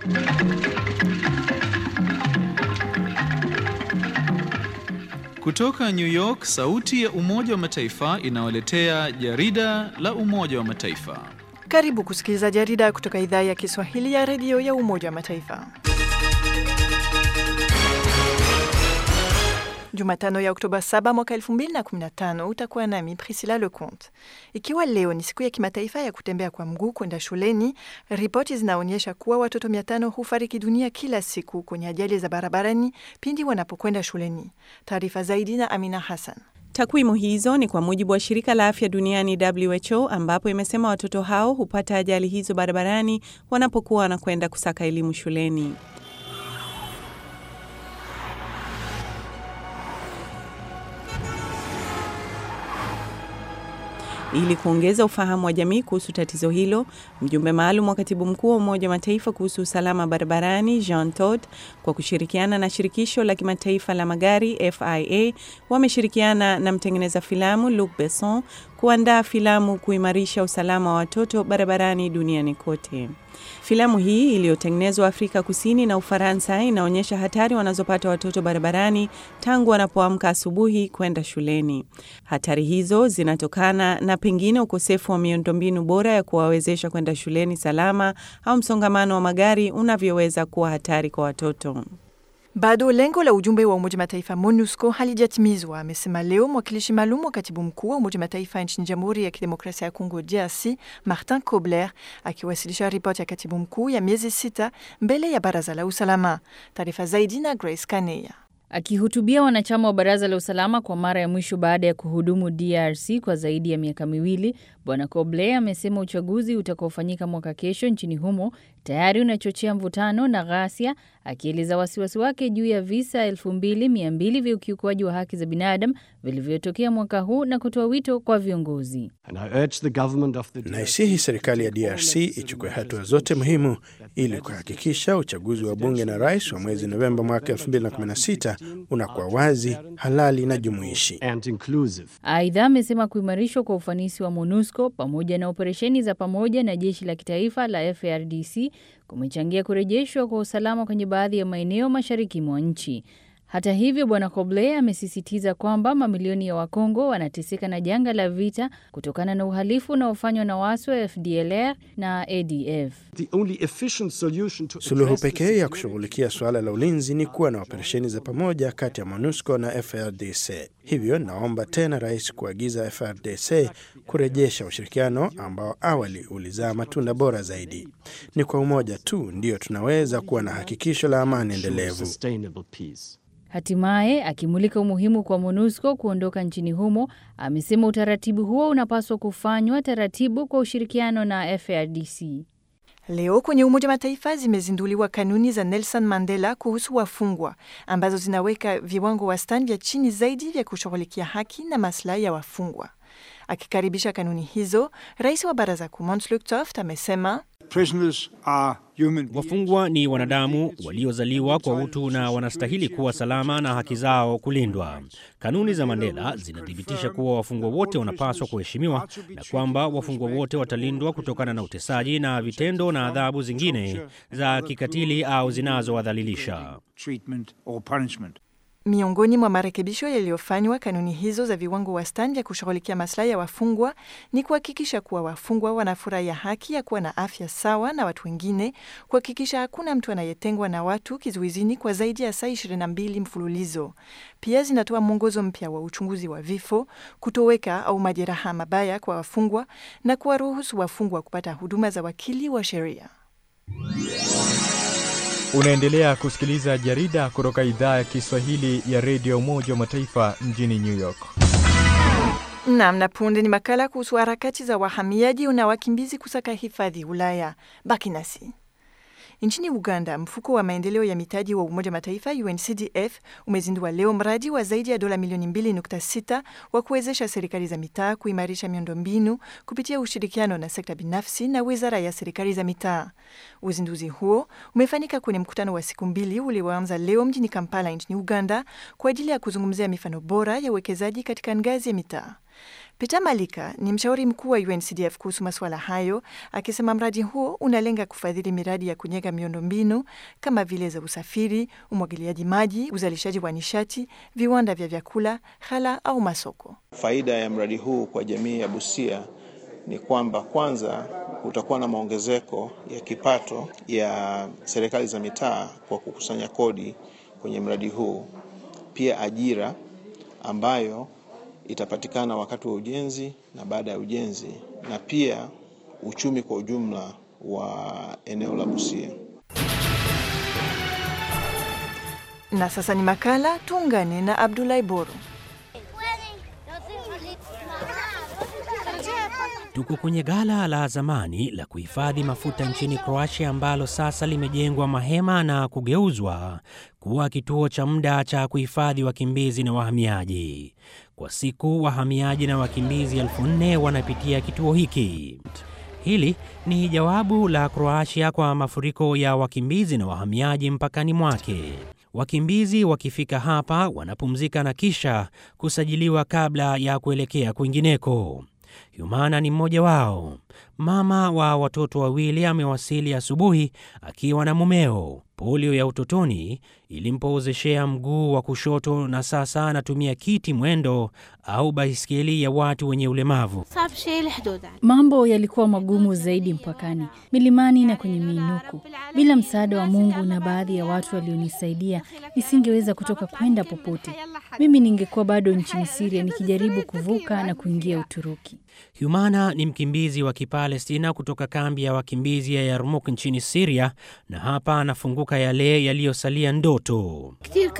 Kutoka New York, sauti ya Umoja wa Mataifa inawaletea jarida la Umoja wa Mataifa. Karibu kusikiliza jarida kutoka idhaa ya Kiswahili ya redio ya Umoja wa Mataifa. Jumatano ya Oktoba 7 mwaka 2015 utakuwa nami Priscilla Leconte. Ikiwa leo ni siku ya kimataifa ya kutembea kwa mguu kwenda shuleni, ripoti zinaonyesha kuwa watoto 500 hufariki dunia kila siku kwenye ajali za barabarani pindi wanapokwenda shuleni. Taarifa zaidi na Amina Hassan. Takwimu hizo ni kwa mujibu wa shirika la afya duniani WHO, ambapo imesema watoto hao hupata ajali hizo barabarani wanapokuwa wanakwenda kusaka elimu shuleni. Ili kuongeza ufahamu wa jamii kuhusu tatizo hilo, mjumbe maalum wa katibu mkuu wa Umoja wa Mataifa kuhusu usalama barabarani Jean Todt, kwa kushirikiana na shirikisho la kimataifa la magari FIA, wameshirikiana na mtengeneza filamu Luc Besson kuandaa filamu kuimarisha usalama wa watoto barabarani duniani kote. Filamu hii iliyotengenezwa Afrika Kusini na Ufaransa inaonyesha hatari wanazopata watoto barabarani tangu wanapoamka asubuhi kwenda shuleni. Hatari hizo zinatokana na pengine ukosefu wa miundombinu bora ya kuwawezesha kwenda shuleni salama au msongamano wa magari unavyoweza kuwa hatari kwa watoto. Bado lengo la ujumbe wa Umoja Mataifa MONUSCO halijatimizwa, amesema leo mwakilishi maalum wa katibu mkuu wa Umoja Mataifa nchini Jamhuri ya Kidemokrasia ya Kongo DRC, Martin Kobler, akiwasilisha ripoti ya katibu mkuu ya miezi sita mbele ya Baraza la Usalama. Taarifa zaidi na Grace Kaneya. Akihutubia wanachama wa Baraza la Usalama kwa mara ya mwisho baada ya kuhudumu DRC kwa zaidi ya miaka miwili, Bwana Koble amesema uchaguzi utakaofanyika mwaka kesho nchini humo tayari unachochea mvutano na ghasia, akieleza wasiwasi wake juu ya visa 2200 vya ukiukwaji wa haki za binadamu vilivyotokea mwaka huu na kutoa wito kwa viongozi. Naisihi serikali ya DRC ichukue hatua zote muhimu ili kuhakikisha uchaguzi wa bunge na rais wa mwezi Novemba mwaka 2016 unakuwa wazi, halali na jumuishi. Aidha, amesema kuimarishwa kwa ufanisi wa MONUSCO pamoja na operesheni za pamoja na jeshi la kitaifa la FARDC kumechangia kurejeshwa kwa usalama kwenye baadhi ya maeneo mashariki mwa nchi. Hata hivyo, Bwana Koble amesisitiza kwamba mamilioni ya Wakongo wanateseka na janga la vita kutokana na uhalifu unaofanywa na waasi wa FDLR na ADF. Suluhu pekee ya kushughulikia suala la ulinzi ni kuwa na operesheni za pamoja kati ya MONUSCO na FARDC. Hivyo naomba tena rais kuagiza FARDC kurejesha ushirikiano ambao awali ulizaa matunda bora zaidi. Ni kwa umoja tu ndio tunaweza kuwa na hakikisho la amani endelevu. Hatimaye akimulika umuhimu kwa MONUSCO kuondoka nchini humo, amesema utaratibu huo unapaswa kufanywa taratibu kwa ushirikiano na FARDC. Leo kwenye Umoja Mataifa zimezinduliwa kanuni za Nelson Mandela kuhusu wafungwa ambazo zinaweka viwango wastani vya chini zaidi vya kushughulikia haki na maslahi ya wafungwa. Akikaribisha kanuni hizo, rais wa baraza kuu Monsluc Toft amesema wafungwa ni wanadamu waliozaliwa kwa utu na wanastahili kuwa salama na haki zao kulindwa. Kanuni za Mandela zinathibitisha kuwa wafungwa wote wanapaswa kuheshimiwa na kwamba wafungwa wote watalindwa kutokana na utesaji na vitendo na adhabu zingine za kikatili au zinazowadhalilisha. Miongoni mwa marekebisho yaliyofanywa kanuni hizo za viwango wastani vya kushughulikia maslahi ya wafungwa ni kuhakikisha kuwa wafungwa wanafurahia haki ya kuwa na afya sawa na watu wengine, kuhakikisha hakuna mtu anayetengwa na watu kizuizini kwa zaidi ya saa 22 mfululizo. Pia zinatoa mwongozo mpya wa uchunguzi wa vifo, kutoweka au majeraha mabaya kwa wafungwa na kuwaruhusu wafungwa kupata huduma za wakili wa sheria. Unaendelea kusikiliza jarida kutoka idhaa ya Kiswahili ya redio Umoja wa Mataifa mjini New York. Nam na punde ni makala kuhusu harakati za wahamiaji na wakimbizi kusaka hifadhi Ulaya. Baki nasi. Nchini Uganda, mfuko wa maendeleo ya mitaji wa Umoja Mataifa UNCDF umezindua leo mradi wa zaidi ya dola milioni 2.6 wa kuwezesha serikali za mitaa kuimarisha miundombinu kupitia ushirikiano na sekta binafsi na wizara ya serikali za mitaa. Uzinduzi huo umefanyika kwenye mkutano wa siku mbili ulioanza leo mjini Kampala nchini Uganda kwa ajili ya kuzungumzia mifano bora ya uwekezaji katika ngazi ya mitaa. Peter Malika ni mshauri mkuu wa UNCDF kuhusu masuala hayo, akisema mradi huo unalenga kufadhili miradi ya kujenga miundombinu kama vile za usafiri, umwagiliaji maji, uzalishaji wa nishati, viwanda vya vyakula, ghala au masoko. Faida ya mradi huu kwa jamii ya Busia ni kwamba kwanza kutakuwa na maongezeko ya kipato ya serikali za mitaa kwa kukusanya kodi kwenye mradi huu, pia ajira ambayo itapatikana wakati wa ujenzi na baada ya ujenzi, na pia uchumi kwa ujumla wa eneo la Busia. Na sasa ni makala, tuungane na Abdulahi Boru. Tuko kwenye ghala la zamani la kuhifadhi mafuta nchini Croatia ambalo sasa limejengwa mahema na kugeuzwa kuwa kituo cha muda cha kuhifadhi wakimbizi na wahamiaji. Kwa siku wahamiaji na wakimbizi elfu nne wanapitia kituo hiki. Hili ni jawabu la Croatia kwa mafuriko ya wakimbizi na wahamiaji mpakani mwake. Wakimbizi wakifika hapa wanapumzika na kisha kusajiliwa kabla ya kuelekea kwingineko. Humana ni mmoja wao. Mama wa watoto wawili amewasili asubuhi akiwa na mumeo. Polio ya utotoni ilimpozeshea mguu wa kushoto na sasa anatumia kiti mwendo au baiskeli ya watu wenye ulemavu. Mambo yalikuwa magumu zaidi mpakani, milimani na kwenye miinuko. Bila msaada wa Mungu na baadhi ya watu walionisaidia, nisingeweza kutoka kwenda popote. Mimi ningekuwa bado nchini Siria nikijaribu kuvuka na kuingia Uturuki. Humana ni mkimbizi wa Kipalestina kutoka kambi ya wakimbizi ya Yarmuk nchini Siria, na hapa anafunguka yale yaliyosalia ndoto.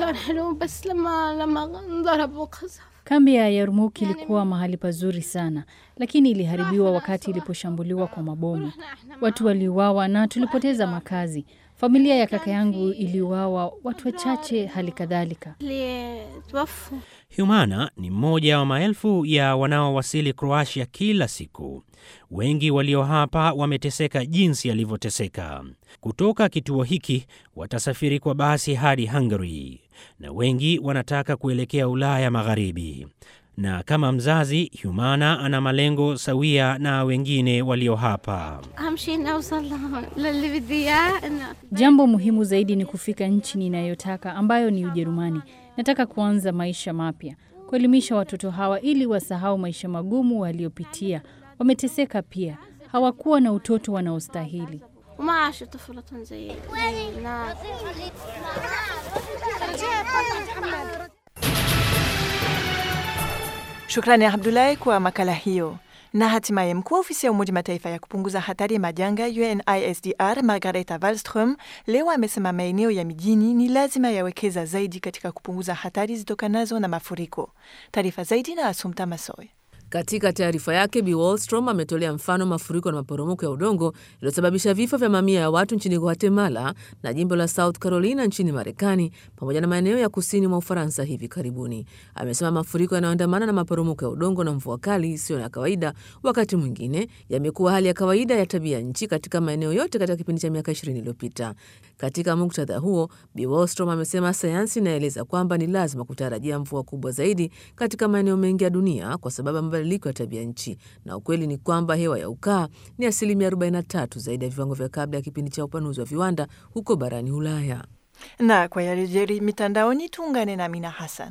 Kambi ya Yarmuk ilikuwa mahali pazuri sana, lakini iliharibiwa wakati iliposhambuliwa kwa mabomu. Watu waliuawa na tulipoteza makazi. Familia ya kaka yangu iliuawa, watu wachache hali kadhalika. Humana ni mmoja wa maelfu ya wanaowasili Kroatia kila siku. Wengi walio hapa wameteseka jinsi alivyoteseka. Kutoka kituo hiki watasafiri kwa basi hadi Hungary, na wengi wanataka kuelekea Ulaya Magharibi. Na kama mzazi, Humana ana malengo sawia na wengine walio hapa. Jambo muhimu zaidi ni kufika nchi ninayotaka ambayo ni Ujerumani. Nataka kuanza maisha mapya, kuelimisha watoto hawa ili wasahau maisha magumu waliopitia. Wameteseka pia, hawakuwa na utoto wanaostahili. Shukrani Abdulahi kwa makala hiyo. Na hatimaye mkuu wa ofisi ya Umoja Mataifa ya kupunguza hatari ya majanga UNISDR Margareta Wallström leo amesema maeneo ya mijini ni lazima yawekeza zaidi katika kupunguza hatari zitokanazo na mafuriko. Taarifa zaidi na Asumta Masoy. Katika taarifa yake, Bi Wallstrom ametolea mfano mafuriko na maporomoko ya udongo yaliyosababisha vifo vya mamia ya watu nchini Guatemala na jimbo la South Carolina nchini Marekani, pamoja na maeneo ya kusini mwa Ufaransa hivi karibuni. Amesema mafuriko yanayoandamana na maporomoko ya udongo na mvua kali isiyo ya kawaida, wakati mwingine yamekuwa hali ya kawaida ya tabia nchi katika maeneo yote katika kipindi cha miaka 20 iliyopita. Katika muktadha huo, Bi Wallstrom amesema sayansi inaeleza kwamba ni lazima kutarajia mvua kubwa zaidi katika maeneo mengi ya dunia kwa sababu mabadiliko ya tabia nchi, na ukweli ni kwamba hewa ya ukaa ni asilimia 43 zaidi ya viwango vya kabla ya kipindi cha upanuzi wa viwanda huko barani Ulaya. Na kwa yaliyojiri mitandaoni, tuungane na Amina Hassan.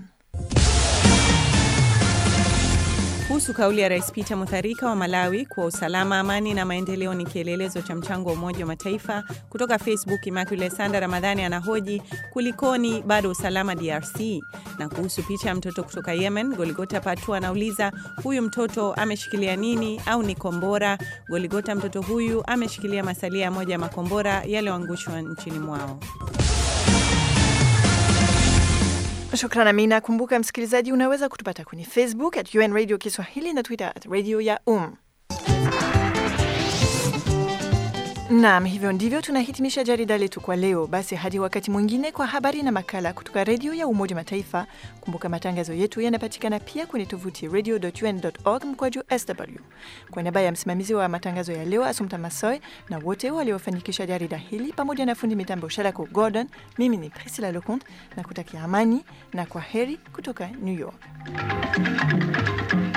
Kuhusu kauli ya Rais Peter Mutharika wa Malawi kuwa usalama, amani na maendeleo ni kielelezo cha mchango wa Umoja wa Mataifa. Kutoka Facebook, Immaculate Sanda Ramadhani anahoji kulikoni bado usalama DRC. Na kuhusu picha ya mtoto kutoka Yemen, Goligota Patu anauliza huyu mtoto ameshikilia nini au ni kombora? Goligota, mtoto huyu ameshikilia masalia ya moja ya makombora yaliyoangushwa nchini mwao. Shukran Amina. Kumbuka msikilizaji, unaweza kutupata kwenye Facebook at UN Radio Kiswahili na Twitter at Radio ya Um. Naam, hivyo ndivyo tunahitimisha jarida letu kwa leo. Basi hadi wakati mwingine kwa habari na makala kutoka redio ya Umoja Mataifa. Kumbuka matangazo yetu yanapatikana pia kwenye tovuti radio.un.org mkwaju sw. Kwa niaba ya msimamizi wa matangazo ya leo Asumta Masoy na wote waliofanikisha jarida hili pamoja na fundi mitambo Shalako Gordon, mimi ni Priscilla Leconte na kutakia amani na kwa heri kutoka New York.